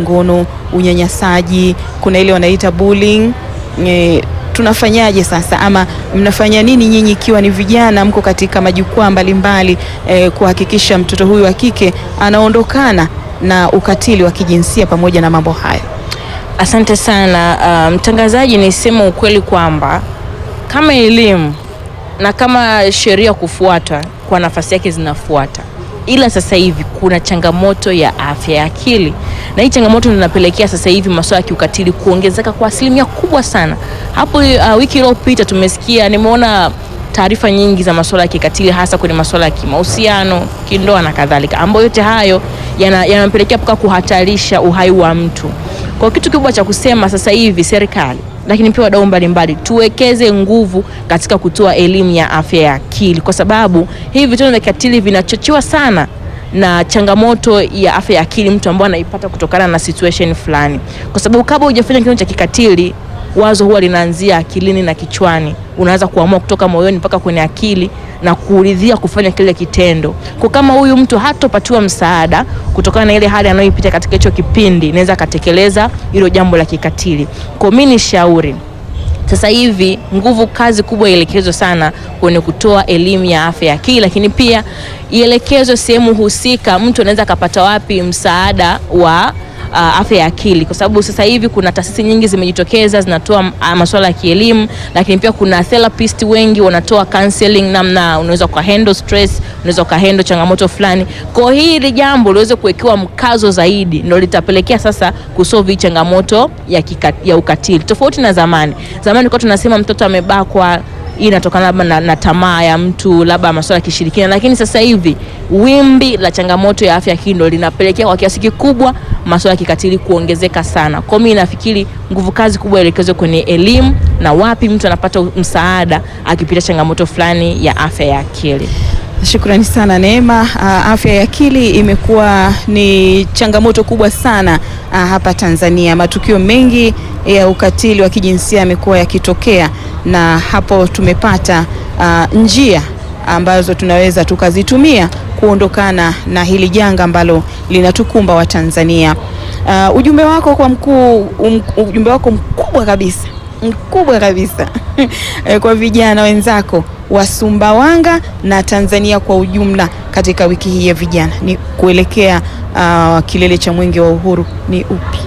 kingono, unyanyasaji, kuna ile wanaita bullying. E, tunafanyaje sasa ama mnafanya nini nyinyi ikiwa ni vijana mko katika majukwaa mbalimbali e, kuhakikisha mtoto huyu wa kike anaondokana na ukatili wa kijinsia pamoja na mambo haya? Asante sana uh, mtangazaji, niseme ukweli kwamba kama elimu na kama sheria kufuata kwa nafasi yake zinafuata, ila sasa hivi kuna changamoto ya afya ya akili, na hii changamoto inapelekea sasa hivi masuala ya kiukatili kuongezeka kwa asilimia kubwa sana. Hapo uh, wiki iliyopita tumesikia, nimeona taarifa nyingi za masuala ya kikatili, hasa kwenye masuala ya kimahusiano, kindoa na kadhalika, ambayo yote hayo yanampelekea yana mpaka kuhatarisha uhai wa mtu. Kwa kitu kikubwa cha kusema sasa hivi serikali lakini pia wadau mbalimbali tuwekeze nguvu katika kutoa elimu ya afya ya akili, kwa sababu hivi vitendo vya kikatili vinachochewa sana na changamoto ya afya ya akili mtu ambaye anaipata kutokana na situation fulani, kwa sababu kabla hujafanya kitendo cha kikatili wazo huwa linaanzia akilini na kichwani. Unaanza kuamua kutoka moyoni mpaka kwenye akili na kuridhia kufanya kile kitendo. Kwa kama huyu mtu hatopatiwa msaada kutokana na ile hali anayoipita katika hicho kipindi, inaweza akatekeleza hilo jambo la kikatili. Kwa mimi ni shauri sasa hivi nguvu kazi kubwa ielekezwe sana kwenye kutoa elimu ya afya ya akili, lakini pia ielekezwe sehemu husika, mtu anaweza akapata wapi msaada wa Uh, afya ya akili kwa sababu sasa hivi kuna taasisi nyingi zimejitokeza zinatoa uh, masuala ya kielimu, lakini pia kuna therapist wengi wanatoa counseling, namna unaweza ukahandle stress, unaweza ukahandle changamoto fulani. Kwa hili jambo liweze kuwekewa mkazo zaidi, ndio litapelekea sasa kusolve hii changamoto ya, kika, ya ukatili, tofauti na zamani. Zamani kwa tunasema mtoto amebakwa hii inatokana labda na, na tamaa ya mtu labda masuala ya kishirikina, lakini sasa hivi wimbi la changamoto ya afya akili ndio linapelekea kwa kiasi kikubwa masuala ya kikatili kuongezeka sana. Kwa mimi nafikiri nguvu kazi kubwa ielekezwe kwenye elimu na wapi mtu anapata msaada akipitia changamoto fulani ya afya ya akili. Shukrani sana Neema. Uh, afya ya akili imekuwa ni changamoto kubwa sana uh, hapa Tanzania. Matukio mengi ya ukatili wa kijinsia yamekuwa yakitokea, na hapo tumepata uh, njia ambazo tunaweza tukazitumia kuondokana na hili janga ambalo linatukumba wa Tanzania. Uh, ujumbe wako kwa mkuu, um, ujumbe wako mkubwa kabisa mkubwa kabisa kwa vijana wenzako wa Sumbawanga na Tanzania kwa ujumla katika wiki hii ya vijana ni kuelekea uh, kilele cha Mwenge wa Uhuru ni upi?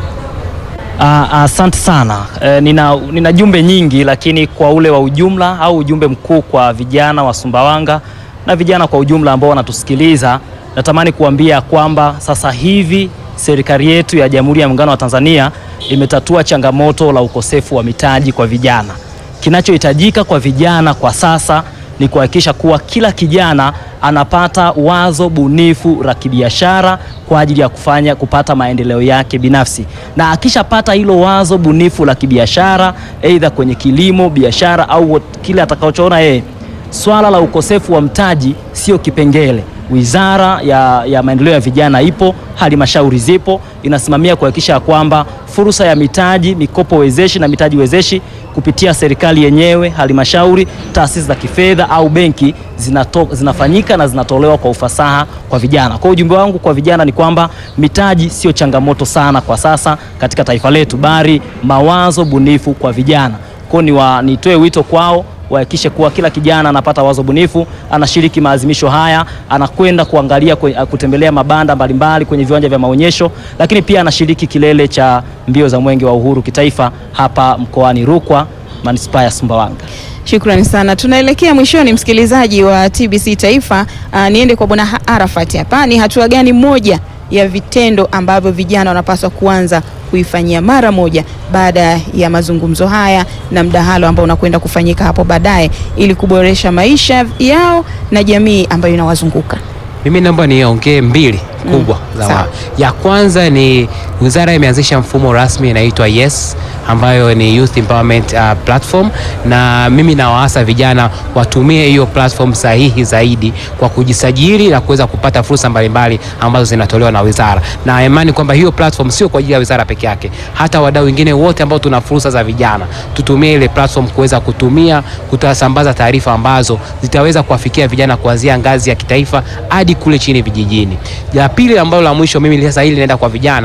Asante uh, sana uh, nina, nina jumbe nyingi, lakini kwa ule wa ujumla au ujumbe mkuu kwa vijana wa Sumbawanga na vijana kwa ujumla ambao wanatusikiliza, natamani kuambia kwamba sasa hivi serikali yetu ya Jamhuri ya Muungano wa Tanzania imetatua changamoto la ukosefu wa mitaji kwa vijana. Kinachohitajika kwa vijana kwa sasa ni kuhakikisha kuwa kila kijana anapata wazo bunifu la kibiashara kwa ajili ya kufanya kupata maendeleo yake binafsi, na akishapata hilo wazo bunifu la kibiashara, aidha kwenye kilimo, biashara au kile atakachoona yeye, swala la ukosefu wa mtaji sio kipengele. Wizara ya, ya maendeleo ya vijana ipo, halmashauri zipo, inasimamia kuhakikisha kwamba fursa ya mitaji, mikopo wezeshi na mitaji wezeshi kupitia serikali yenyewe, halmashauri, taasisi za kifedha au benki zinato, zinafanyika na zinatolewa kwa ufasaha kwa vijana. Kwa ujumbe wangu kwa vijana ni kwamba mitaji sio changamoto sana kwa sasa katika taifa letu, bali mawazo bunifu kwa vijana. Kwa hiyo nitoe wito kwao wahakikishe kuwa kila kijana anapata wazo bunifu, anashiriki maadhimisho haya, anakwenda kuangalia kutembelea mabanda mbalimbali kwenye viwanja vya maonyesho, lakini pia anashiriki kilele cha mbio za Mwenge wa Uhuru kitaifa hapa mkoani Rukwa, manispaa ya Sumbawanga. Shukrani sana. Tunaelekea mwishoni, msikilizaji wa TBC Taifa. Uh, niende kwa Bwana Arafat hapa, ni hatua gani moja ya vitendo ambavyo vijana wanapaswa kuanza kuifanyia mara moja baada ya mazungumzo haya na mdahalo ambao unakwenda kufanyika hapo baadaye ili kuboresha maisha yao na jamii ambayo inawazunguka? Mimi naomba niongee mbili kubwa Mm, za sawa. wa. Ya kwanza ni wizara imeanzisha mfumo rasmi inaitwa Yes ambayo ni Youth Empowerment uh, Platform, na mimi nawaasa vijana watumie hiyo platform sahihi zaidi kwa kujisajili na kuweza kupata fursa mbalimbali ambazo zinatolewa na wizara, na imani kwamba hiyo platform sio kwa ajili ya wizara peke yake, hata wadau wengine wote ambao tuna fursa za vijana tutumie ile platform kuweza kutumia kutasambaza taarifa ambazo zitaweza kuwafikia vijana kuanzia ngazi ya kitaifa hadi kule chini vijijini. La pili ambalo la mwisho mimi sasa hili naenda kwa vijana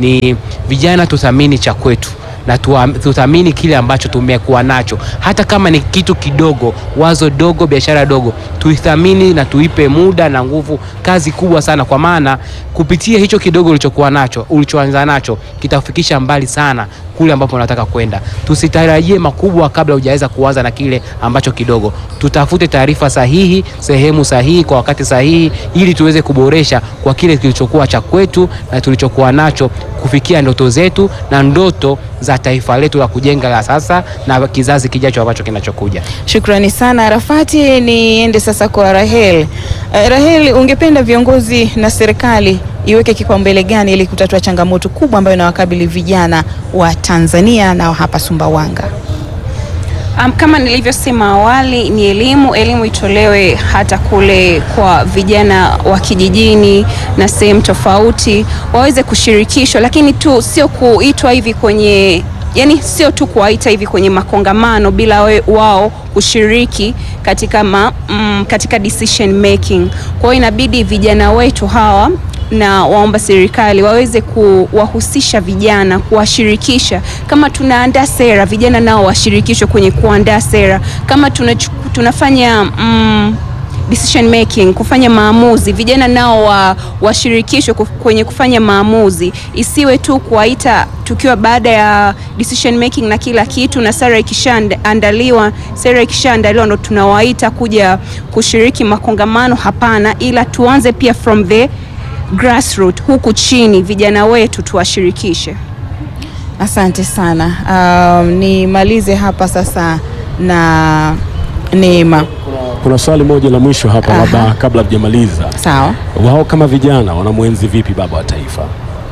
ni vijana tuthamini cha kwetu na tuwa- tuthamini kile ambacho tumekuwa nacho, hata kama ni kitu kidogo, wazo dogo, biashara dogo, tuithamini na tuipe muda na nguvu, kazi kubwa sana, kwa maana kupitia hicho kidogo ulichokuwa nacho, ulichoanza nacho, kitakufikisha mbali sana kule ambapo unataka kwenda. Tusitarajie makubwa kabla hujaweza kuanza na kile ambacho kidogo. Tutafute taarifa sahihi, sehemu sahihi, kwa wakati sahihi, ili tuweze kuboresha kwa kile kilichokuwa cha kwetu na tulichokuwa nacho kufikia ndoto zetu na ndoto za taifa letu la kujenga la sasa na kizazi kijacho ambacho kinachokuja. Shukrani sana Arafati. Niende sasa kwa Rahel. Eh, Rahel, ungependa viongozi na serikali iweke kipaumbele gani ili kutatua changamoto kubwa ambayo inawakabili vijana wa Tanzania na wa hapa Sumbawanga? Um, kama nilivyosema awali ni elimu. Elimu itolewe hata kule kwa vijana wa kijijini na sehemu tofauti waweze kushirikishwa, lakini tu sio kuitwa hivi kwenye yani, sio tu kuwaita hivi kwenye makongamano bila we, wao kushiriki katika, ma, mm, katika decision making. Kwa hiyo inabidi vijana wetu hawa na waomba serikali waweze kuwahusisha vijana, kuwashirikisha. Kama tunaandaa sera, vijana nao washirikishwe kwenye kuandaa sera. Kama tunachu- tunafanya mm, decision making, kufanya maamuzi, vijana nao wa, washirikishwe kuf- kwenye kufanya maamuzi. Isiwe tu kuwaita tukiwa baada ya decision making na kila kitu, na sera ikishaandaliwa, sera ikishaandaliwa ndo tunawaita kuja kushiriki makongamano. Hapana, ila tuanze pia from the grassroots huku chini, vijana wetu tuwashirikishe. Asante sana. Um, nimalize hapa sasa na Neema. Kuna swali moja la mwisho hapa, Aha. labda kabla tujamaliza. Sawa. Wao kama vijana wanamwenzi vipi baba wa taifa?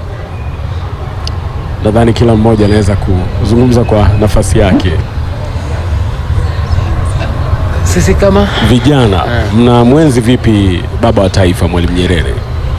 Nadhani kila mmoja anaweza kuzungumza kwa nafasi yake. Sisi kama Vijana mnamwenzi vipi baba wa taifa Mwalimu Nyerere?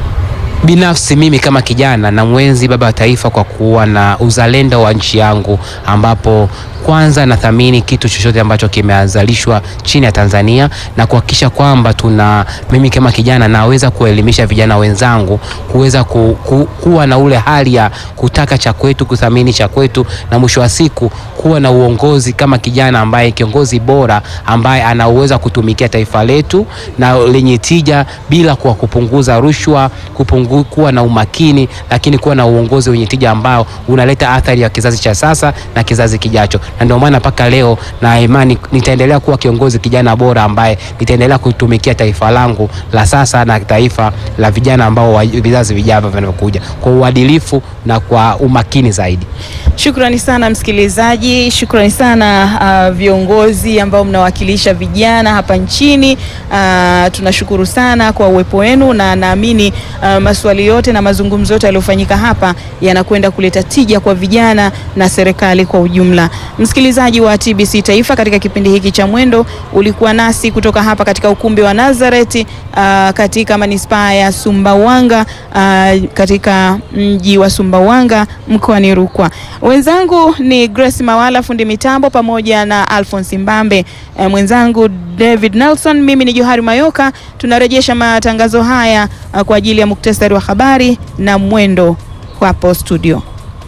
Binafsi mimi kama kijana na mwenzi baba wa taifa kwa kuwa na uzalendo wa nchi yangu, ambapo kwanza nathamini kitu chochote ambacho kimeazalishwa chini ya Tanzania na kuhakikisha kwamba tuna mimi kama kijana naweza kuelimisha vijana wenzangu kuweza ku, ku, kuwa na ule hali ya kutaka cha kwetu, kuthamini cha kwetu, na mwisho wa siku kuwa na uongozi kama kijana ambaye kiongozi bora ambaye ana uwezo wa kutumikia taifa letu na lenye tija bila kwa kupunguza rushwa, kupungu, kuwa na umakini, lakini kuwa na uongozi wenye tija ambao unaleta athari ya kizazi cha sasa na kizazi kijacho. Na ndio maana mpaka leo na imani nitaendelea kuwa kiongozi kijana bora ambaye nitaendelea kutumikia taifa langu la sasa na taifa la vijana ambao wa- vizazi vijavyo vinavyokuja kwa uadilifu na kwa umakini zaidi. Shukrani sana msikilizaji, shukrani sana uh, viongozi ambao mnawakilisha vijana hapa nchini. Uh, tunashukuru sana kwa uwepo wenu na naamini uh, maswali yote na mazungumzo yote yaliyofanyika hapa yanakwenda kuleta tija kwa vijana na serikali kwa ujumla. Msikilizaji wa TBC Taifa, katika kipindi hiki cha Mwendo ulikuwa nasi kutoka hapa katika ukumbi wa Nazareth uh, katika manispaa ya Sumbawanga uh, katika mji wa Sumbawanga mkoani Rukwa. Wenzangu ni Grace Mawala fundi mitambo pamoja na Alphonse Mbambe, e, mwenzangu David Nelson, mimi ni Johari Mayoka. Tunarejesha matangazo haya uh, kwa ajili ya muktasari wa habari na mwendo hapo studio.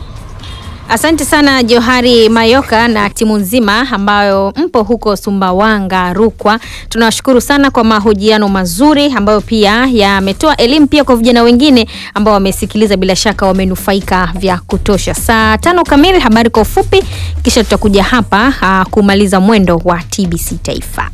Asante sana Johari Mayoka na timu nzima ambayo mpo huko Sumbawanga, Rukwa. Tunawashukuru sana kwa mahojiano mazuri ambayo pia yametoa elimu pia kwa vijana wengine ambao wamesikiliza, bila shaka wamenufaika vya kutosha. Saa tano kamili habari kwa ufupi, kisha tutakuja hapa aa, kumaliza mwendo wa TBC Taifa.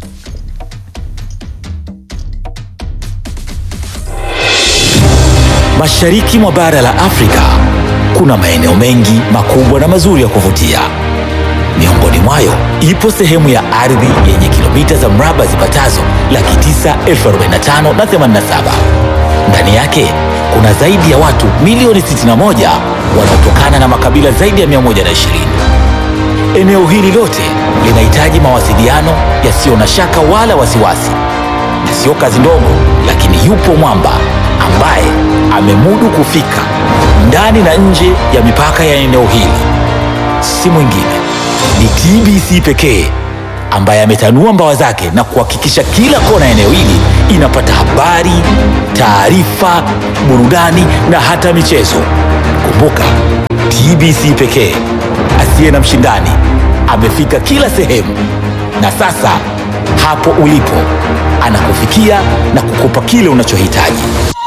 Mashariki mwa bara la Afrika kuna maeneo mengi makubwa na mazuri ya kuvutia. Miongoni mwayo ipo sehemu ya ardhi yenye kilomita za mraba zipatazo laki tisa elfu arobaini na tano na themanini na saba. Ndani yake kuna zaidi ya watu milioni 61 wanaotokana na makabila zaidi ya 120. Eneo hili lote linahitaji mawasiliano yasiyo na shaka wala wasiwasi, na sio kazi ndogo, lakini yupo mwamba ambaye amemudu kufika ndani na nje ya mipaka ya eneo hili. Si mwingine ni TBC pekee ambaye ametanua mbawa zake na kuhakikisha kila kona ya eneo hili inapata habari, taarifa, burudani na hata michezo. Kumbuka, TBC pekee asiye na mshindani amefika kila sehemu, na sasa hapo ulipo anakufikia na kukupa kile unachohitaji.